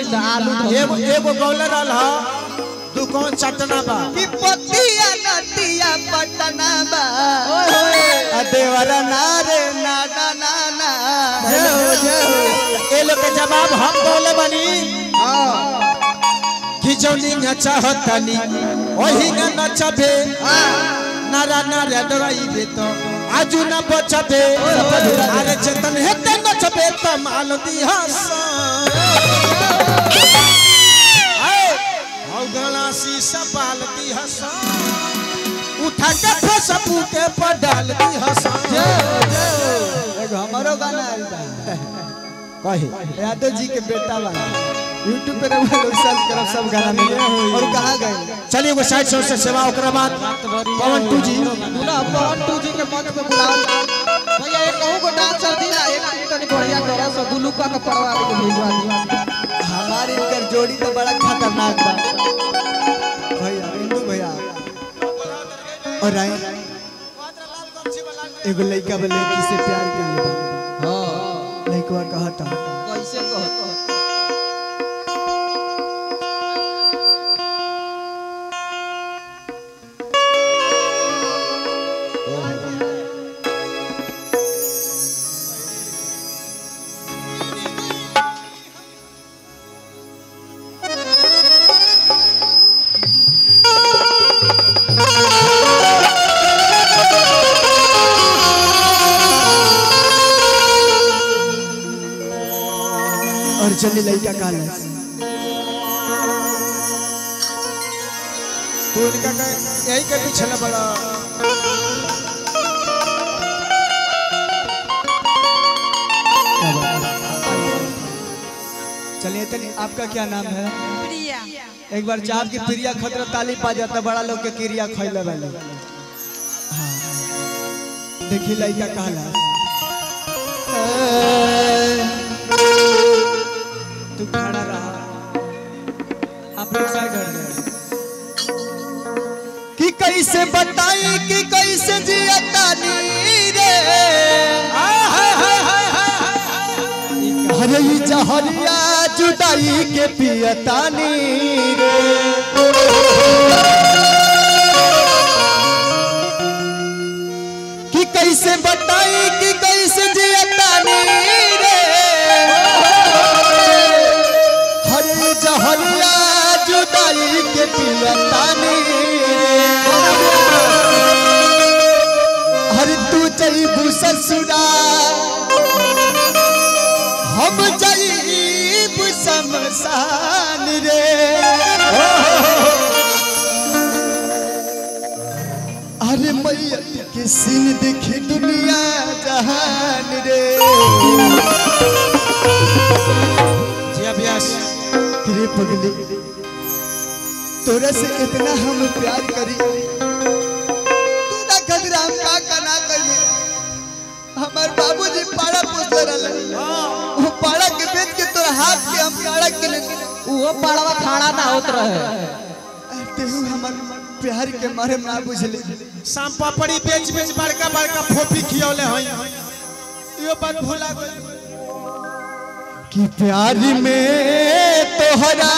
त आलू धो एगो एगो गौले रहल ह दू कौन चटना बा कि पतिया नतिया पटना बा ओए होए आ देवरा ना रे ना ना ना ना जय हो जय हो ए लोग के जवाब हम बोले बनी कि जौनी न चाहतनी ओही न नचबे नारा नारा डराइबे तो आजू न बचबे अरे चेतन हेते नचबे त माल दिहस हौ गला शीशा पाल दिहस उठा के फेसबुक के पर डाल दिहस एगो हमारो गाना आइल बा कहे यादव जी के बेटा बा यूट्यूब पे रहुआ लोग सर्च करब सब गाना मिले और कहाँ गए चलिए एगो साइड से सेवा ओकरा बाद पवन टू जी दुना पवन टू जी के मंच पे बुलाओ भैया एक कहूं को डांसर दिला एक दिन तनी बढ़िया करा सो दुलुका के पड़वा के भेजवा दी हमारी इनकर जोड़ी तो बड़ा खतरनाक बा भैया इंदू भैया और राय एगो लड़का बा लड़की से प्यार कर ले हां लड़कवा कहता कैसे कहत और चली लड़का कहला तू इनका कहे यही के पीछे न बड़ा चलिए तनी आपका क्या नाम है प्रिया एक बार चाप की प्रिया खतरा ताली पा जाता बड़ा लोग के क्रिया खैले वाले हाँ देखी लड़का कहला तू खड़ा रहा आप लोग साइड हट जाओ कि कैसे बताई कि कैसे जिया तानी रे अरे ई जहरिया जुदाई के पियतानी रे कि कैसे बताई कि कैसे जियतानी रे हरे जहरिया जुदाई के पियतानी हरे तू जईबू ससुरा हम जईब शमशान रे अरे मैया के सीन देखी दुनिया जहान रे जी अभ्यास रे पगली तोरा से इतना हम प्यार करी तू ना खजरा हम का कना करी हमार बाबूजी पाड़ा पोसले रहले वो पाड़ा के बेच के तोरा हाथ के हम काड़ा के ले वो पड़वा खाड़ा ना होत रहे तेहू हमार प्यार के मारे ना बुझले शाम पापड़ी बेच बेच बड़का बड़का फोफी खियौले हई यो बात भूला गई कि प्यार में तोहरा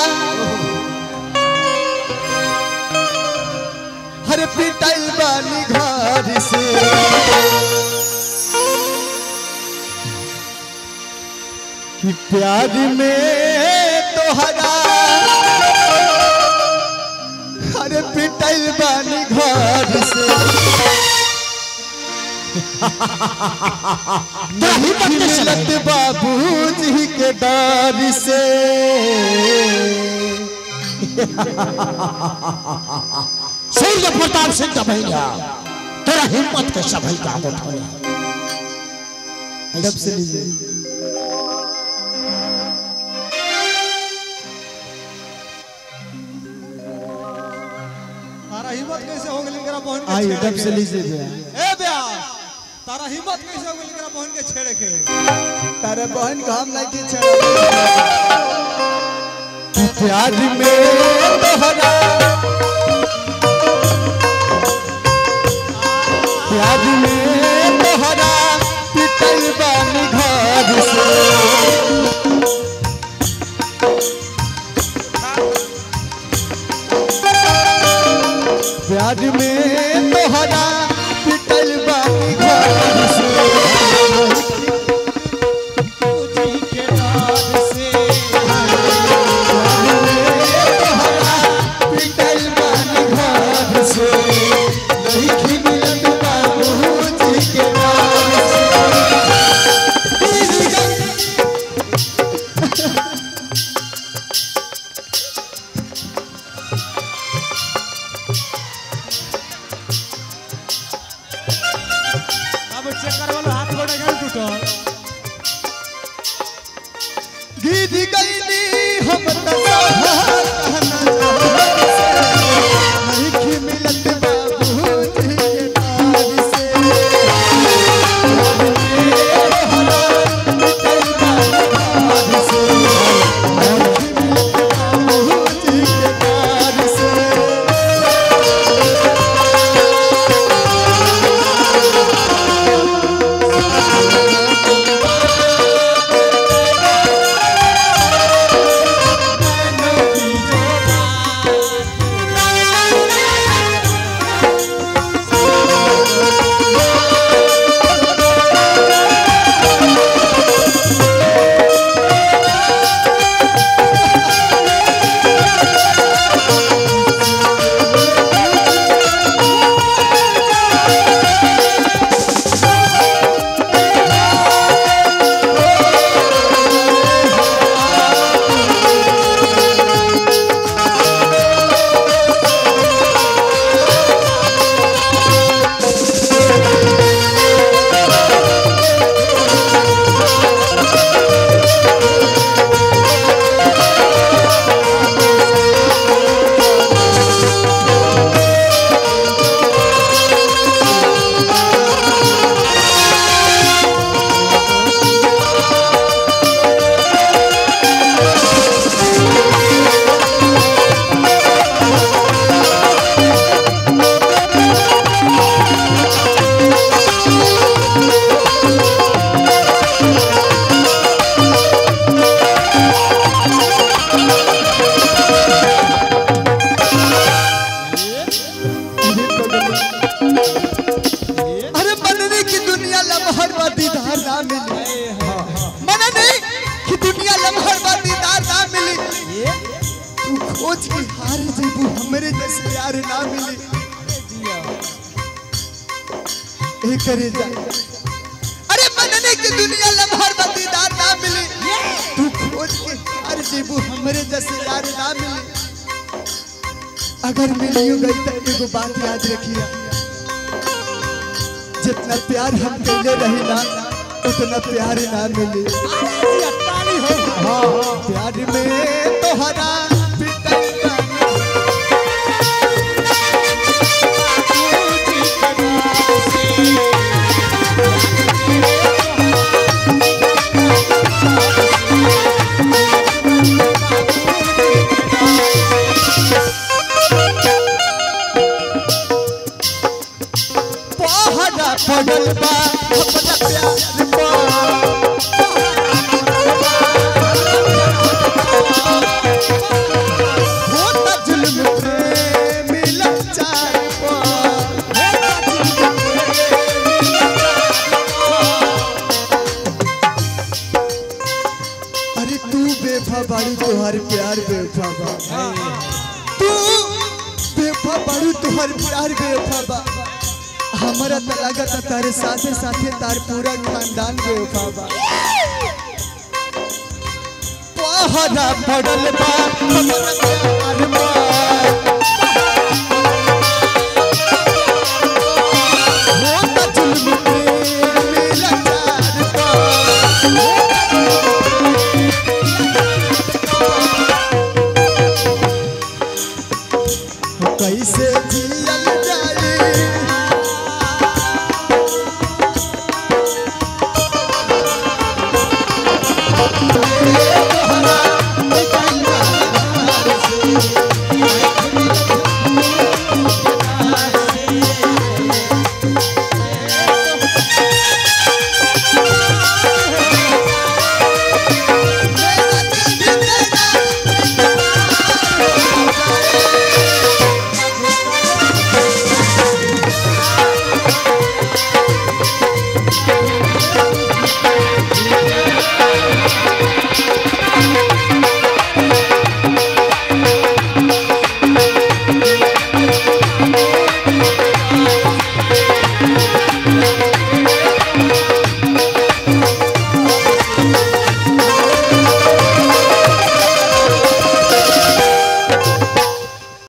हर पिटाई बानी घर से कि प्यार में तोहरा हर पिटाई बानी घर से नहीं मिलत बाबूजी के डर से सूर्य प्रताप सिंह का भैया तेरा हिम्मत के सभी काम उठौले जब से लीजिए तारा हिम्मत कैसे हो गेल एकरा बहन के आइए छेड़े जब से के? लीजिए भैया ए ब्याह तारा हिम्मत कैसे हो गेल एकरा बहन के छेड़े के तारे बहन को हम नहीं की छेड़ा प्यार में तोहरा प्यार में तोहरा पिटल बानी घर से प्यार में तोहरा पिटल बानी घर से पिटल बानी घर से नहीं मिलत बाबूजी के नाम अब चेक करवालो हाथ गोड़ नहीं टूटल गिर गईली हम त नहीं मिलत बाबूजी के नाम से बाबूजी के नाम से अरे मनने की दुनिया लम्हर व दीदार ना मिली मनने की दुनिया लम्हर व दीदार ना मिली तू खोज के हार जेबू हमरे जैसे यार ना मिली ए करे जा अरे मनने की दुनिया लम्हर व दीदार ना मिली तू खोज के हार जेबू हमरे जैसे यार ना मिली अगर मिलियो गई तो एगो बात याद रखिया जितना प्यार हम कैले रही ना उतना प्यार ना मिले हाँ प्यार में तोहरा पिटल बानी। पहरा पड़ल बा अपना प्यार बा होता जुल्म प्रेम लाचार बा अरे तू बेफा बाड़ी तोहर प्यार बेफा बा तू बेफा बाड़ी तोहर प्यार बेफा बा हमारा तो लागत है तारे साथे साथे तार पूरा खानदान बेवफा बा पहरा पड़ल बा हमरा प्यार बा